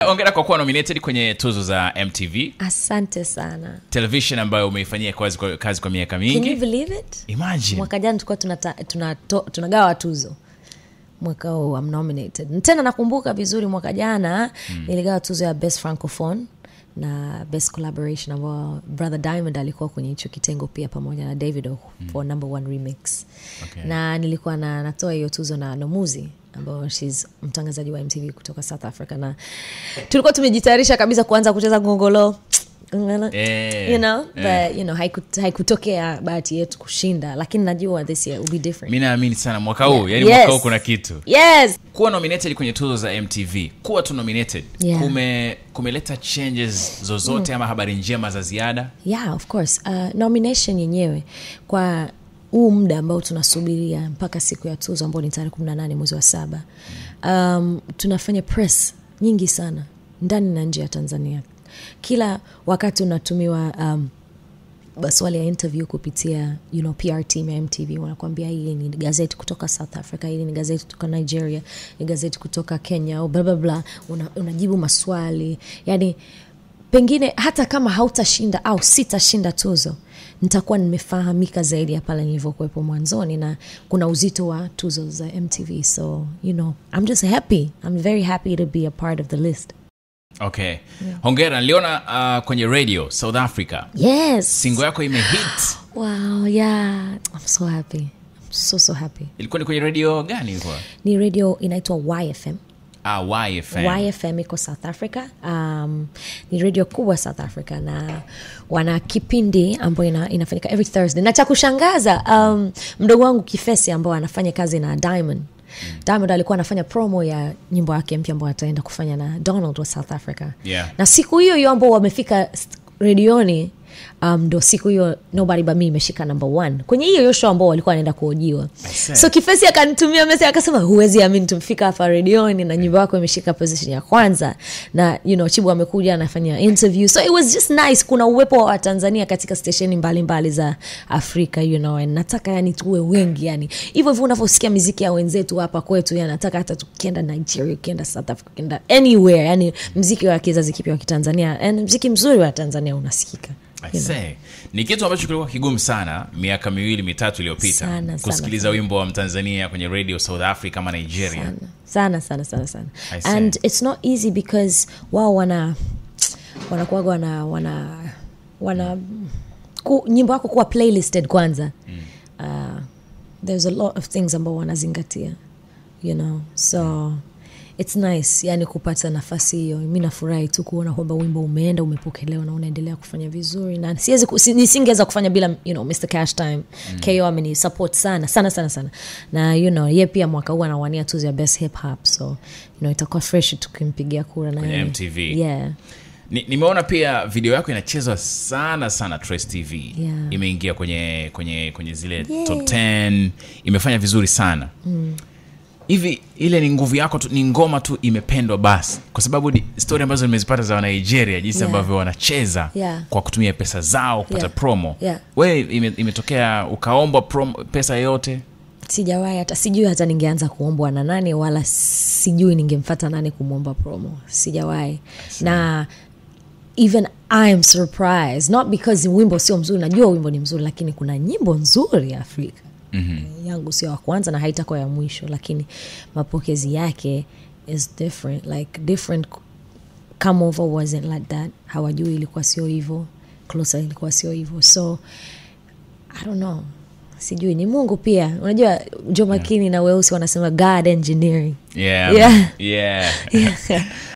ongera kwa kuwa nominated kwenye tuzo za mtv asante sana television ambayo umeifanyia kazi kwa, kazi kwa miaka Can you mingi believe it imagine mwaka jana tulikuwa tunata- tunato- tunagawa tuzo mwaka huu I'm nominated tena nakumbuka vizuri mwaka jana mm. niligawa tuzo ya best francophone na best collaboration ambao brother diamond alikuwa kwenye hicho kitengo pia pamoja na david mm. for number one remix Okay. na nilikuwa na, natoa hiyo tuzo na nomuzi ambao shes mtangazaji wa mtv kutoka south africa na tulikuwa tumejitayarisha kabisa kuanza kucheza ngongolo Eh, you know eh. but you know haikut- haikutokea bahati yetu kushinda lakini najua this year will be different mi naamini sana mwaka huu yani Yes. mwaka huu kuna kitu yes kuwa nominated kwenye tuzo za mtv kuwa tu nominated Yeah. kume kumeleta changes zozote ama habari njema za ziada yeah of course uh, nomination yenyewe kwa huu muda ambao tunasubiria mpaka siku ya tuzo ambao ni tarehe kumi na nane mwezi wa saba um, tunafanya press nyingi sana ndani na nje ya tanzania kila wakati unatumiwa um, maswali ya interview kupitia you know, pr team ya mtv wanakuambia hili ni gazeti kutoka south africa hili ni gazeti kutoka nigeria ni gazeti kutoka kenya au bla bla bla una, unajibu maswali yani pengine hata kama hautashinda au sitashinda tuzo nitakuwa nimefahamika zaidi ya pale nilivyokuwepo mwanzoni na kuna uzito wa tuzo za mtv so you know i'm just happy i'm very happy to be a part of the list okay hongera niliona uh, kwenye radio south africa yes singo yako imehit wow yeah i'm so happy i'm so so happy ilikuwa ni kwenye radio gani ilikuwa ni radio inaitwa yfm ah, yfm yfm iko south africa um, ni radio kubwa south africa na wana kipindi ambayo ina, inafanyika every thursday na cha kushangaza um, mdogo wangu kifesi ambao anafanya kazi na diamond diamond alikuwa anafanya promo ya nyimbo yake mpya ambao ataenda kufanya na donald wa south africa Yeah. na siku hiyo hiyo ambao wamefika st- redioni um, ndo siku hiyo nobody but me imeshika number one kwenye hiyo hiyo show ambao walikuwa wanaenda kuojiwa see. so kifesi akanitumia message akasema huwezi amini tumefika hapa redioni na nyimbo yako imeshika position ya kwanza na you know chibu amekuja anafanya interview so it was just nice kuna uwepo wa tanzania katika stesheni mbalimbali za afrika you know and nataka yani tuwe wengi yani hivyo hivyo unavyosikia miziki ya wenzetu hapa kwetu yani nataka hata tukienda nigeria ukienda south africa ukienda anywhere yani mziki wa kizazi kipya wa kitanzania and mziki mzuri wa tanzania unasikika I you know. say. ni kitu ambacho kilikuwa kigumu sana miaka miwili mitatu iliyopita Sana, sana, kusikiliza sana. wimbo wa mtanzania kwenye radio south africa ama nigeria sana sana sana sana I see. and it's not easy because wao wana wanakuwaga wana wana wana ku, nyimbo yako kuwa playlisted kwanza mm. uh, there's a lot of things ambao wanazingatia you know so it's nice yani kupata nafasi hiyo mi nafurahi tu kuona kwamba wimbo umeenda umepokelewa na unaendelea kufanya vizuri na siwezi ku- si- nisingeweza kufanya bila you know, mr cash time mm. ko ameni support sana sana sana sana na you know ye pia mwaka huu anawania tuzo ya best hip hop so you know, itakuwa fresh tukimpigia kura na Kwenye yeye. MTV. yeah. Ni- nimeona pia video yako inachezwa sana sana Trace tv Yeah. imeingia kwenye kwenye kwenye zile top 10 imefanya vizuri sana hivi ile ni nguvu yako tu ni ngoma tu imependwa basi kwa sababu ni stori ambazo nimezipata za wanigeria jinsi Yeah. ambavyo wanacheza Yeah. kwa kutumia pesa zao kupata Yeah. promo Yeah. we ime, imetokea ukaombwa promo, pesa yoyote sijawahi hata sijui hata ningeanza kuombwa na nani wala sijui ningemfata nani kumwomba promo sijawahi na even I'm surprised not because wimbo sio mzuri najua wimbo ni mzuri lakini kuna nyimbo nzuri ya afrika mm-hmm. yangu sio ya kwanza na haitakuwa ya mwisho lakini mapokezi yake is different like different come over wasn't like that hawajui ilikuwa sio hivyo closer ilikuwa sio hivyo so i don't know sijui ni mungu pia unajua jo makini na weusi wanasema god engineering yeah, Yeah. yeah. Yeah.